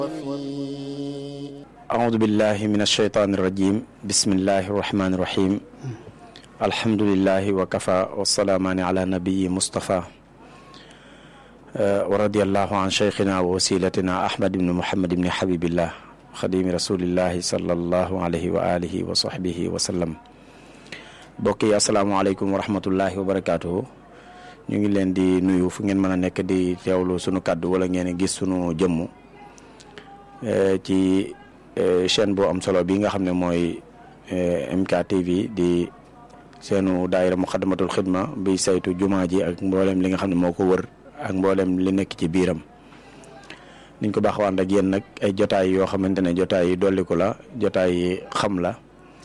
أعوذ بالله من الشيطان الرجيم بسم الله الرحمن الرحيم الحمد لله وكفى والسلامان على نبي مصطفى ورضي الله عن شيخنا ووسيلتنا أحمد بن محمد بن حبيب الله خديم رسول الله صلى الله عليه وآله وصحبه وسلم bokk yi asalaamaaleykum wa rahmatullahi wa barakaatuhu ñu ngi leen di nuyu fu ngeen mën a nekk di teewlu sunu kàddu wala ngeen gis sunu jëmm ci chaîne bu am solo bi nga xam ne mooy MKTV di seenu daayira muxaddamatul xidma bi saytu jumaa ji ak mboolem li nga xam ne moo ko wër ak mboolem li nekk ci biiram niñ ko baaxawaan ak yéen nag ay jotaay yoo xamante ne jotaay yi dolliku la jotaay yi xam la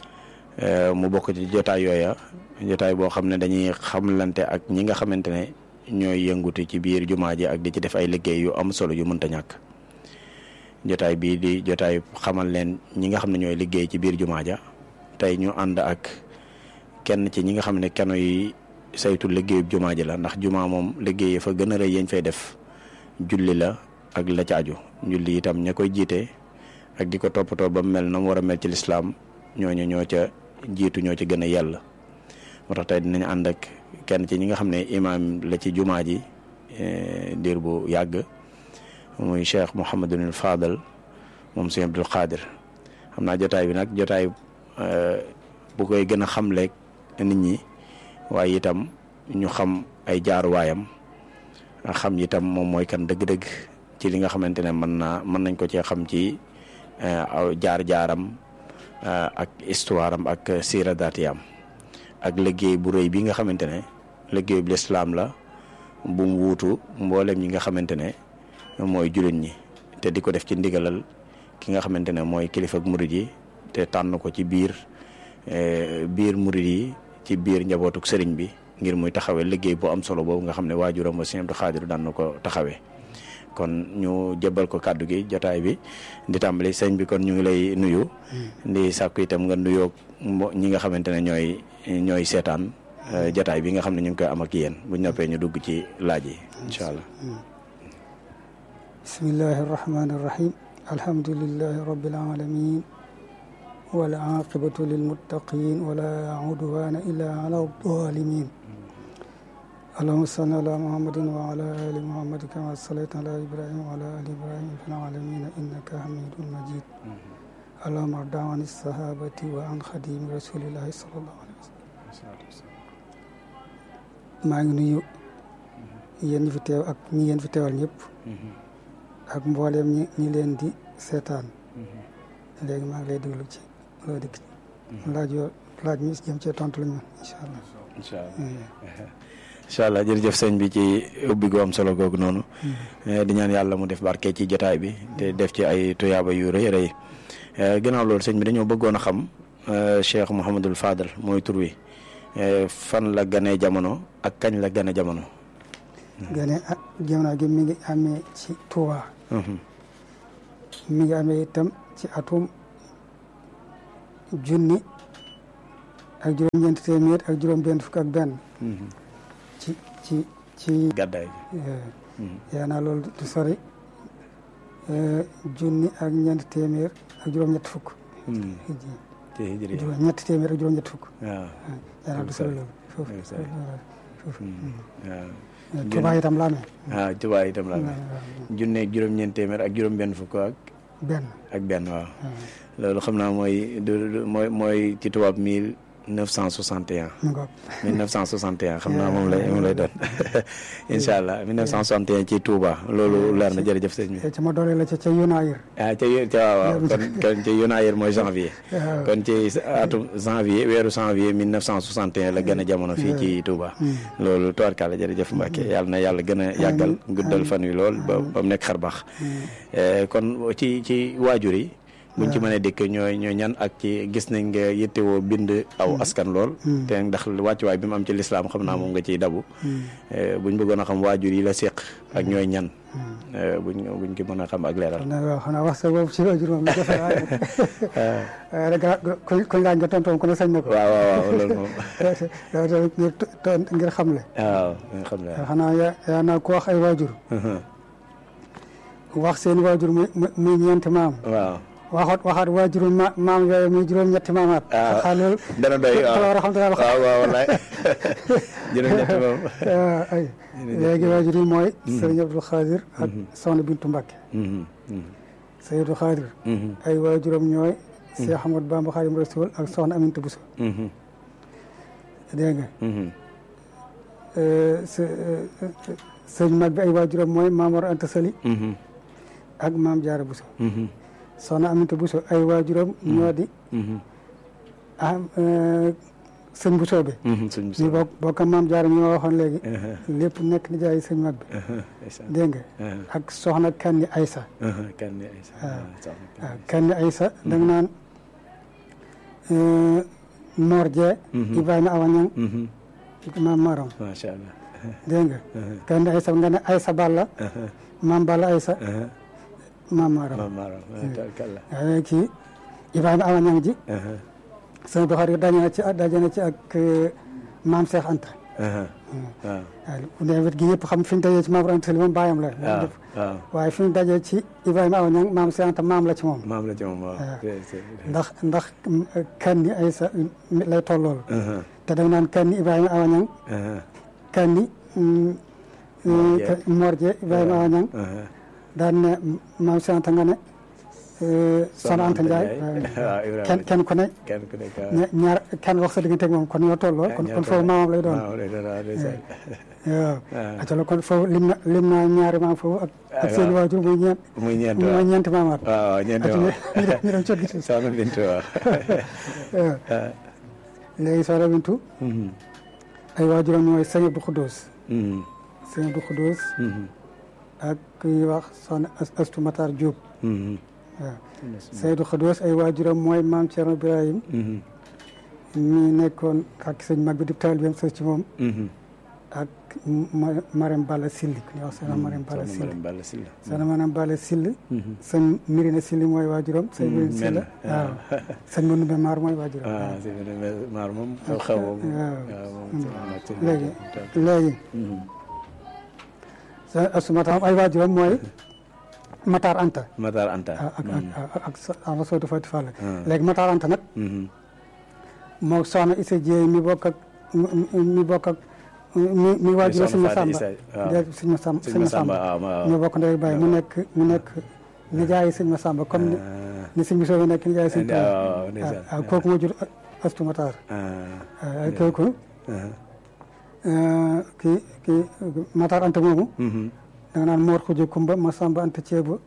mu bokk ci jotaay yooya jotaay boo xam ne dañuy xamlante ak ñi nga xamante ne ñooy yëngutu ci biir jumaa ji ak di ci def ay liggéey yu am solo yu mënta ñàkk jotaay bii di jotaay xamal leen ñi nga xam ne ñooy liggéey ci biir jumaa ja tey ñu ànd ak kenn ci ñi nga xam ne keno yi saytu liggéeyub jumaa ji la ndax jumaa moom liggéey fa gën a rëy yañ fay def julli la ak la ca aju julli itam ña koy jiite ak di ko toppatoo ba mu mel na mu war a mel ci lislaam ñooñu ñoo ca jiitu ñoo ci gën a yàlla moo tax tey dinañ ànd ak kenn ci ñi nga xam ne imaam la ci jumaa ji diir bu yàgg muy cheikh Mouhamadunil Fadal moom sëñ Abdul Qadir xam naa jotaay bi nag jotaay bu koy gën a xamleeg nit ñi waaye itam ñu xam ay jaaruwaayam xam itam moom mooy kan dëgg-dëgg ci li nga xamante ne mën naa mën nañ ko cee xam ci aw jaar-jaaram ak histoire am ak siira daatiyam ak liggéey bu rëy bi nga xamante ne liggéey bu lislaam la bu mu wuutu mboolem ñi nga xamante ne mooy jullit ñi te di ko def ci ndigalal ki nga xamante ne mooy kilifa ak murid yi te tànn ko ci biir biir murid yi ci biir njabootuk sëriñ bi ngir muy taxawee liggéey bu am solo boobu nga xam ne waajuram wa Sëriñ Abdu Xaadir daan na ko taxawee kon ñu jëbal ko kàddu gi jotaay bi di tàmbali sëñ bi kon ñu ngi lay nuyu di sàkku itam nga nuyoo ñi nga xamante ne ñooy ñooy seetaan jotaay bi nga xam ne ñu ngi koy am ak yéen bu noppee ñu dugg ci laaj yi incha allah bismillahi arrahmani irrahim alhamdulilahi rabbil alamin wala aqibatu lilmuttaqin wala udwana illa ala zalimin اللهم صل على محمد وعلى ال محمد كما صليت على ابراهيم وعلى ال ابراهيم في العالمين انك حميد مجيد اللهم ارض عن الصحابه وعن خديم رسول الله صلى الله عليه وسلم maa ngi nuyu yéen ñi fi teew ak ñi yéen fi teewal ñëpp ak mbooleem ñi ñi leen di seetaan léegi maa ngi lay déglu ci loo dikk laaj yoo laaj mi jëm cee tontu la ñu incha allah incha allah incha allah jërëjëf sëñ bi ci ubbi gu am solo googu noonu di ñaan yàlla mu def barke ci jotaay bi te def ci ay tuyaaba yu rëy rëy gannaaw loolu sëñ bi dañoo bëggoon a xam Cheikh Mouhamadul Fadal mooy tur wi fan la gane jamono ak kañ la gane jamono gane ah jamono gi mi ngi amee ci Touba mi ngi amee itam ci atum junni ak juróom-ñeenti téeméer ak juróom-benn fukk ak benn ci ci ci gàddaay yaa naa loolu du sori junni ak ñeenti téeméer ak juróom-ñett fukk ci hijri juróom ñetti téeméer ak juróom-ñett fukk waaw yaa naa du sori loolu foofu foofu waaw Tuubaa itam la amee waaw Tuubaa itam la amee junne ak juróom-ñeent téeméer ak juróom-benn fukk ak benn ak benn waaw loolu xam naa mooy du mooy mooy ci tubaab mille neuf cent soixante et un mu ngoog mille neuf cent soixante et un xam naa moom lay moom lay doon incha allah mille neuf cent soixante et un ci Touba loolu leer na jërëjëf sëñ bi ca ma doole la ca ca Yunaayir ah ca ca waaw waaw kon kon ci Yunaayir mooy janvier waaw kon ci atum janvier weeru janvier mille neuf cent soixante et un la gën a jamono fii ci Touba loolu tubaarkàlla jërëjëf Mbacke yàlla na yàlla gën a yàggal guddal fan wi lool ba ba mu nekk xar baax kon ci ci waajur yi buñ ci mënee dikk ñooy ñooy ñan ak ci gis nañ nga yittewoo bind aw askan lool te ndax wàccuwaay bi mu am ci lislaam xam naa moom nga ciy dabu buñ bëggoon a xam waajur yi la séq ak ñooy ñan buñ buñ ki mën a xam ak leeral xanaa waaw xanaa wax sa boobu ci waajur moom jafe waaye waaye rek kuñ kuñ laaj nga tontoon ku ne sañ na ko waaw waaw waaw loolu moom yow tamit ngir to- ngir xamle waaw nga xam ne xanaa yaa yaa naa ko wax ay waajur wax seen waajur muy muy ñeenti maam waaw waxaat waxaat waajuru ma maam yooyu muy juróom-ñetti maamaat ah xaa loolu dana doy waaw war a xam te daal waaw waaw wallaay juróom-ñett moom ay léegi waajur yi mooy sëriñ Abdou Khadir ak soxna Bintu Mbacke sëriñ Abdou Khadir ay waajuram ñooy Cheikh Ahmadou Bamba Khadim Rasoul ak soxna Aminta Bousso dégg nga sëriñ mag bi ay waajuram mooy Mamor Anta Sali ak Maam Jaara Bousso soxna Aminta Bousso ay waajuram ñoo di ah sëñ Bousso bi ñu bokk bokk Maam Jaara mi ma waxoon léegi lépp nekk ni jaay sëñ mag bi dégg nga ak soxna Kanni Aysa Kanni Aysa waaw Kanni Aysa da nga naan Mor Jee Ibrahima Awa Ñang maam Maram macha allah dégg nga Kanni Aysa nga ne Aysa Balla maam Balla Aysa maam Maram maam Maram tabarkalla waaye kii Ibrahima Awa Ñang ji sëñ Buxaari daje na ci daje na ci ak maam Cheikh Anta waaw waaw ne wet gi yëpp xam fi ñu dajee ci maam Anta Sali moom bàyyam la waaw waaw waaye fi ñu dajee ci Ibrahima Awa Ñang maam Cheikh Anta maam la ci moom maam la ci moom waaw ndax ndax kanni Aysa lay tollool te da nga naan kanni Ibrahima Awa Ñang kanni Morje Ibrahima Awa Ñang daan ne maam Cheikh Anta nga ne Soxna Anta Ndiaye kenn kenn ku ne kenn ku ne ñaar kenn wax sa diggante moom kon ñoo tolloo kon kon foofu maamam lay doon waaw acala kon foofu lim na lim naa ñaari maam foofu ak ak seen waajur muy ñeent muy ñeent muy ñeenti maamaat waaw ñeenti ñu dem ñu dem cot gi soxna Bintu waaw léegi soxna Bintu ay waajuram ñooy sëñ Abdou Khoudous sëñ Abdou Khoudous ak kuy wax soxna Astu Matar Diop waaw Seydou Khoudoss ay waajuram mooy maam Thierno Ibrahim mi nekkoon ak sëñ mag bi di taalibeem sës ci moom ak Marème Balla Silli ku ñuy wax soxna Marème Balla Silli soxna Marème Balla Silli sëñ Mirina Silli mooy waajuram sëñ Mirina Silli waaw sëñ Manoumbe Maar mooy waajuram waaw sëñ Manoumbe Maar moom xew xew moom waaw léegi léegi sa asumataam ay waajuram mooy Matar Anta. Matar Anta. ak ak ak ak Soodu Fati Fall. léegi Matar Anta nag. moo soxna Issa Dieye mi bokk ak mi bokk ak mi mi waajur suñu Samba. waaw suñu Samba suñu Samba ñu bokk ndey bàyyi mu nekk mu nekk nijaayi suñu Samba comme ni ni suñu soobee nekk nijaayi suñu Tuubaa. waaw waaw kooku moo jur Astu Matar. waaw kooku. kii kii Matar Anta moomu. da nga naan Mor Xuja Kumba Masamba Anta Ceeba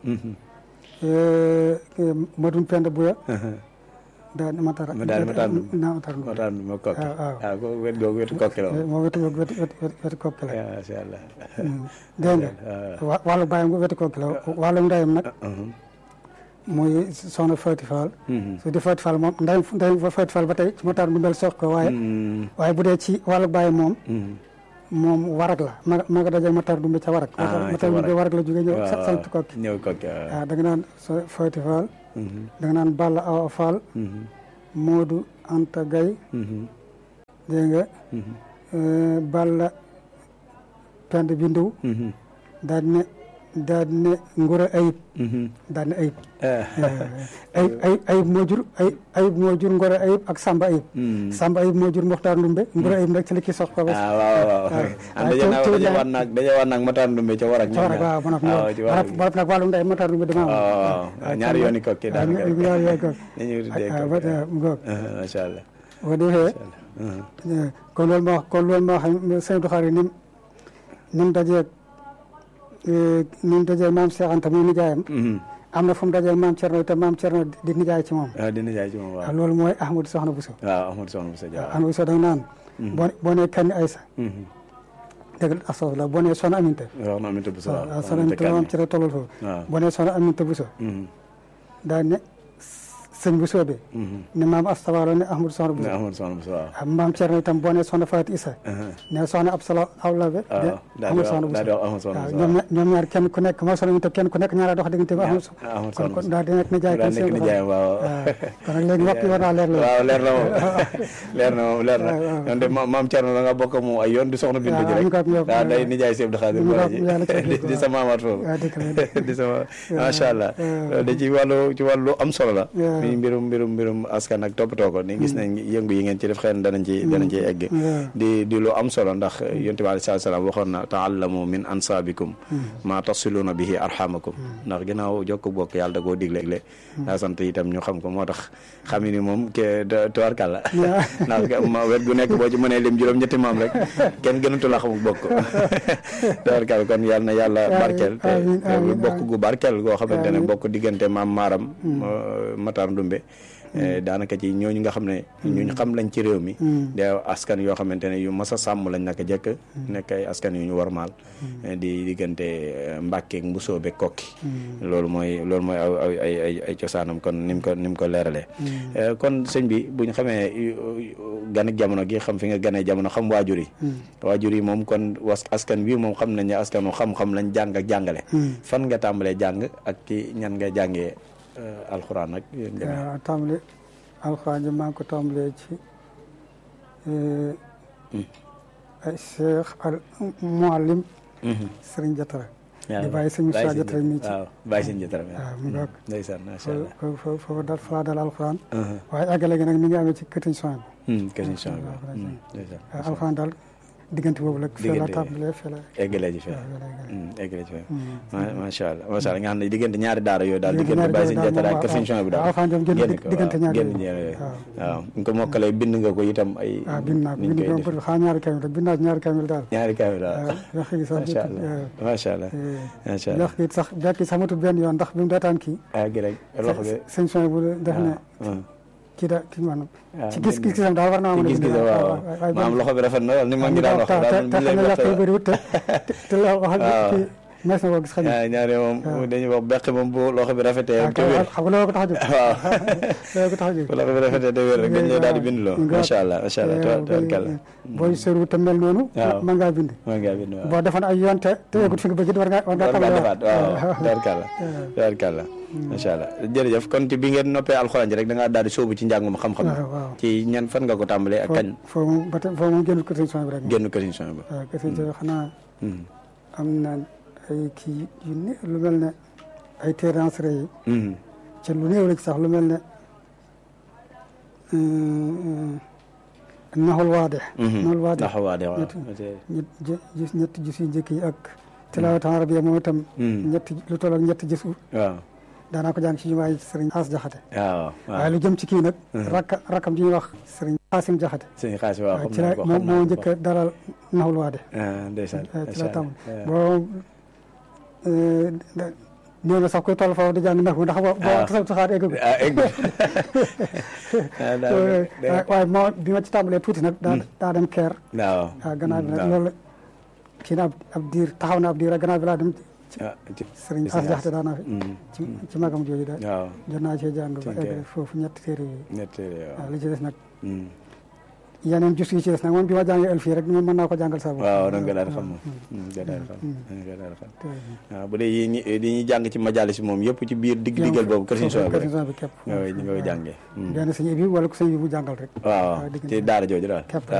Madun Penda Buya daal Matar daal Matar naa Matar Matar moo kokki waaw waaw ko wet googu wetu kokki la moo wetu wetu wetu wetu kokki la macha allah dégg nga wàllu bàyyam wetu kokki la wàllu ndeyam nag muy soxna Fati Fall su di Fati Fall moom ndeyam ndeyam Fati Fall ba tey ci Matar du mel sox ko waaye waaye bu dee ci wàllu bàyyam moom moom warag la ma ma nga daje Matar Dumbe ca warag. ah Matar Dumbe warag la jógee ñëw sant kokki. ñëw kokki waaw da nga naan so Fati Fall. da nga naan Balla Awa Fall. Moodu Anta Gaye. dégg nga. Balla Pend Bindu. daal ne daal ne Ngura Ayib. daal ne Ayib. ayib ayib ayib moo jur ayib ayib moo jur Ngora ayib ak Samba ayib. Samba ayib moo jur Mokhtar Ndumbe Ngora ayib nag ci la kii sox ko. ah waaw waaw am daje naa daje waat naag daje waat naag Mokhtar Ndumbe ca war ak. ca war ak waaw waaw ci war ak nag wàllu ndey Mokhtar Ndumbe dama am. waaw waaw ñaari yooni kokki daal ñaari yooni kokki. dañuy tuddee kokki ngoog. macha allah. boo defee kon loolu moo kon loolu moo xam sëñ Abdou Khari ni ni mu dajeeg ni mu dajeeg maam Cheikh Anta muy nijaayam. am na fu mu dajeel maam Thierno te maam Thierno di nijaay ci moom. waaw di nijaay ci moom waaw. loolu mooy Ahmadou Soxna Bousso. waaw Ahmadou Soxna Bousso waaw Ahmadou Soxna da nga naan. boo boo nee Kanni Aysa. dëgg la astafurlah boo nee Soxna Aminta. Soxna Aminta Bousso waaw waaw Soxna Aminta moom ci la tollal foofu. waaw boo nee Soxna Aminta Bousso. Mhm. daan ne sëñ bu soobee ne maam astawaalo ne ahmadou soxna bu ne Ahmadu soxna bu waaw ah maam Thierno itam boo nee soxna Faati Isa ne soxna Absala Awlabe de waaw daal di ahmadou soxna bu wax daal di wax Ahmadu soxna waaw bu ñoom ñaar ñoom ñaar kenn ku nekk moo soxna ñu te kenn ku nekk ñaara dox diggante ba ahmadou Ahmadu kon soxna kon bu daal di nekk nijaay daal kon nekk seen nijaayam waaw kon nag léegi waxtu war naa leer la waaw leer na moom leer na moom leer na waaw. ñoom de ma- maam Thierno da nga bokk ak moom ay yoon di soxna Bintu ji waaw, rek ñu ko- ñu ko- waaw day nijaay Sëñ Abdou Khadir ñu ko- Bara ji yàlla ci di di sa maamaat foofu waaw dëgg la dëgg di sama macha allah waaw. da ci wàllu ci wàllu am solo la waaw. mi mbirum mbirum mbirum askan ak toppatoo ko ni gis nañ yëngu yi ngeen ci def xëy na danañ ci danañ ci egg waaw. di di lu am solo ndax yonent bi aleyhi salaatu salaam waxoon na taallamu min ansaabikum maa tasiluuna bihi arhamakum ndax ginnaaw jokk bokk yàlla da koo digle daa sant itam ñu xam ko moo tax xam ni moom ke tuwarkal la ndax ma wet gu nekk boo ci mënee lim juróom ñetti maam rek kenn gënatu la xamul bokk tuwarkal kon yàlla na yàlla Amiin, barkeel te amiin, te amiin, bokk gu barkeel goo xamante ne Amiin. bokk diggante maam maaram Matar Ndumbe Eh, daanaka ci ñooñu nga xam ne ñuñ xam lañ ci réew mi de askan yoo xamante ne yu mas a sàmm lañ naka jëkk nekk ay askan yu ñu warmaal Eh, di diggante eh, Mbàkke ak Mbusoo be kokki loolu mooy loolu mooy aw aw ay ay ay cosaanam kon ni mu ko ni mu ko leeralee Eh, kon sëñ bi bu ñu xamee gan ak jamono gi xam fi nga ganee jamono xam waajur yi waajur yi moom kon was askan wi moom xam nañ ne askanu xam-xam lañ jàng ak jàngale fan nga tàmbalee jàng ak ci ñan nga jàngee eh, alxuraan ak yéen demee waaw tàmbali alxuraan ji maa ngi ko tàmbalee ci ay cheikh al muallim sëriñ Jatara di bàyyi sëñ Moussa Jatara mii ci waaw bàyyi sëñ Jatara mi waaw mu ngoog ndeysaan macha allah foofu foofu foofu dal fa laa dal alxuraan waaye àggale gi nag mi ngi amee ci këtiñ soin question bi waaw, Hmm, ndeysaan bi alxuraan daal diggante boobu la fee la Diggante- tàmbalee fee la eggalee ji fee waaw fee la eggale. Hmm, eggalee ji fee ma- macha allah macha allah nga xam ne diggante ñaari daara yooyu daal Diggante diggante bàyyi ñaari sëñ daara Jatara ak moom kër sëñ Chouaïbou bi daal waaw, alxuraan jëm génn génn dig- ko, diggante waaw, ñaari génn yooyu. ñaari yooyu. waaw. waaw ñu ko mokkalee bind nga ko itam ay waaw bind naa ko niñ bind koy ko def bëri xaa ñaari kamil rek bind naa ci ñaari kamil daal ñaari kaamil daal waaw wax gi sax macha allah macha allah macha allah wax gi sax bekk sax matul benn yoon ndax bi mu daataan kii ah gi rek loxo bi sëñ soin bu def ne ah, kii da kii maanaam ah, ci gis bind- gis-gisam daal war naa ci mën a gis-gis bind waaw waaye maam loxo bi rafet na lool ni ma ngi daan wax daal te buñ xam lay ne wax yàq yu bëri wut te te la wax waaw. kii mees na koo gis xëy na ñaari ñaari moom dañuy wax beq moom bu loxo bi rafetee waaw te wér xam nga loolu ko tax a jóg waaw loolu ko tax a jóg bu loxo bi rafetee te wér rek dañ lay daal di bind loo Nga- macha allah macha allah waaw, tabarkalla booy soriwut te mel noonu waaw. mën ngaa bind maa ngi bind waaw boo defoon ay yoon te te yegut fi nga bëgg it war ngaa war ngaa war ngaa tàmbali defaat waaw tabarkalla tabarkalla macha allah jërëjëf kon ci bi ngeen noppee alxuraan ji rek da ngaa daal di sóobu ci njàngum xam-xam waaw waaw ci ñan fan nga ko tàmbalee ak kañ foo moom ba tey foo moom génnul ko sëñ soin bi rek génn kër ba waaw kese ci xanaa Hmm. am na ay kii yu ne lu mel ne ay terransere yi Hmm. ci lu néew la ci sax lu mel ne naxul waade Mhm. naxul waade ndax waa de waaw ñett ñett gis ñetti gis yu njëkk yi ak tilaawatan arabiya moom itam Hmm. ñetti lu toll ak ñetti gis waaw daanaa ko jàng ci jumaa yi sëriñ Xaas Jaxate waaw waaye waaw lu jëm ci kii nag rakka rakkam ji ñuy wax sëriñ Xaasim Jaxate sëñ xaas waaw waaw xam ci naa la ko moom xam naa moo ko. njëkk a dalal naxul waade ah ndeysaan waaw ci macha la allah. tam waaw. boo néew na sax koy toll foofu di jàng ndax ndax boo boo Ah. tasaw taxaat egg ah egg ah daa waaye moo bi ma ci tàmbalee tuuti nag daa daa dem keer waaw waaw gannaaw bi nag waaw. loolu kii na ab ab diir taxaw na ab diir rek gannaaw bi laa dem ci ah ci sëriñ Gis As nga. Jaxate daanaa fi Hmm. ci ci magam jooju daal waaw jot naa cee jàng ba Ci egg keer. foofu ñetti téere yooyu ñett waaw waaw li ci des nag Hmm. yeneen jus yi ci des nag moom bi ma jàngee ël fii rek moom mën naa ko jàngal sa bopp waaw da nga daal di xam moom nga daal di xam da nga daal di xam waaw bu dee yi ñi yi ñuy jàng ci majalis moom yëpp ci biir digg diggal boobu kër Sëñ Suwaybu kër rek Sëñ Suwaybu képp nga koy ñu nga koy jàngee benn sëñ bi wala ko sëñ bi bu jàngal rek waaw diggante ci daara jooju daal képp